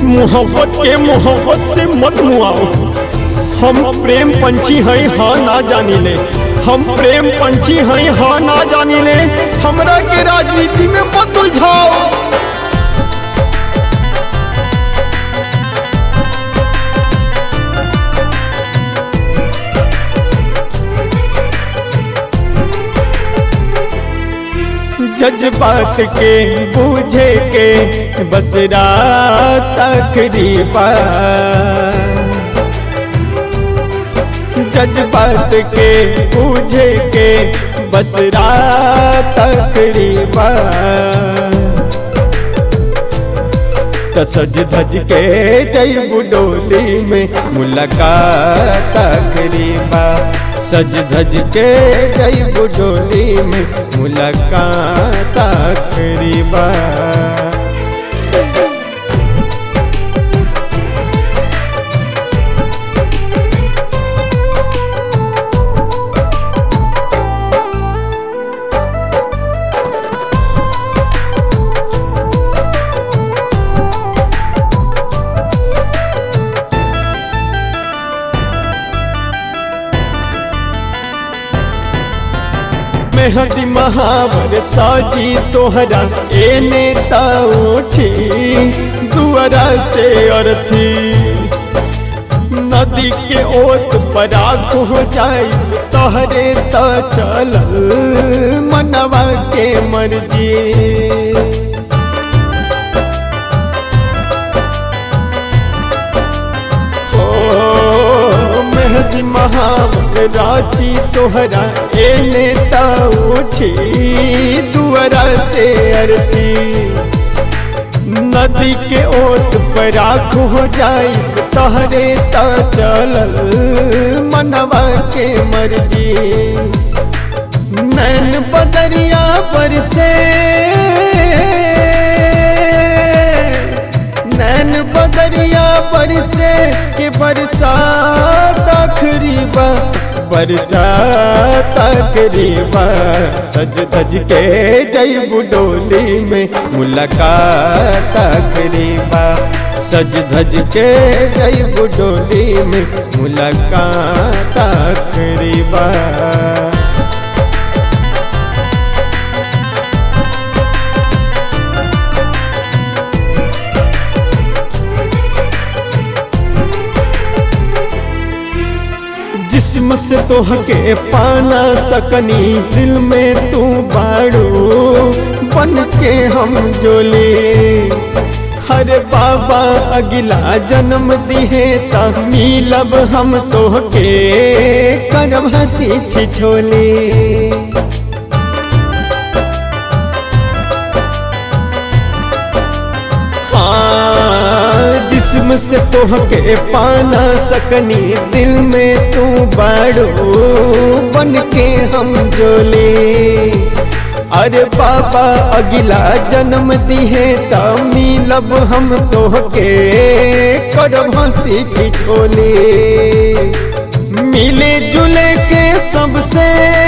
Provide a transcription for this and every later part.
मोहब्बत के मोहब्बत से मत मुआओ हम प्रेम पंछी हैं हाँ ना जानी ले हम प्रेम पंछी हैं हाँ ना जानी ले हमरा के राजनीति में मत उलझाओ जज्बात के बूझे के बस रात तकरीबा जज्बात के बूझे के बस रात तकरीबा त सज धज के जई बुडोली में मुलाकात तकरीबा सज धज के जई बुडोली में मुलाकात तकरीबा मेहदी महावर साजी तोहरा ए नेता उठी दुआरा से अर्थी नदी के ओत पराग हो जाई तोहरे त चलल मनवा के मर्जी मेहदी महावर राची तोहरा ए नेता उठी दुआरा से अरती नदी के ओत पर आँख हो जाई तहरे त चलल मनवा के मर्जी नैन बदरिया पर से नैन बदरिया पर से के बरसात आखरीबा बरसात आखरीबा सज धज के जई बुडोली में मुलाकात आखरीबा सज धज के जई बुडोली में मुलाकात आखरीबा जिस्म से तोहके पाना सकनी दिल में तू बाड़ो बन के हम जोले हरे बाबा अगिला जन्म दिहे त मिलब हम तोहके करब हंसी ठिठोली जिस्म से तोहके पाना सकनी दिल में तू बाड़ो बन के हम जोले अरे बाबा अगिला जन्म दिहे त मिलब हम तोहके करब हंसी ठिठोले मिले जुले के सबसे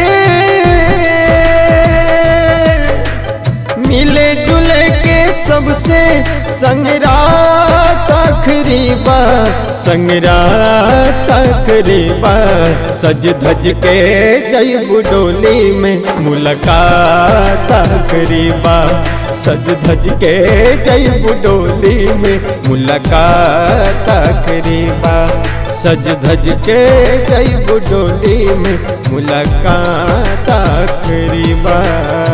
मिले जुले के सबसे संगरात तकरीबा संगरात तकरीबा सज धज के जई बुडोली में मुलाकात तकरीबा सज धज के जई बुडोली में मुलाकात तकरीबा सज धज के जई बुडोली में मुलाकात तकरीबा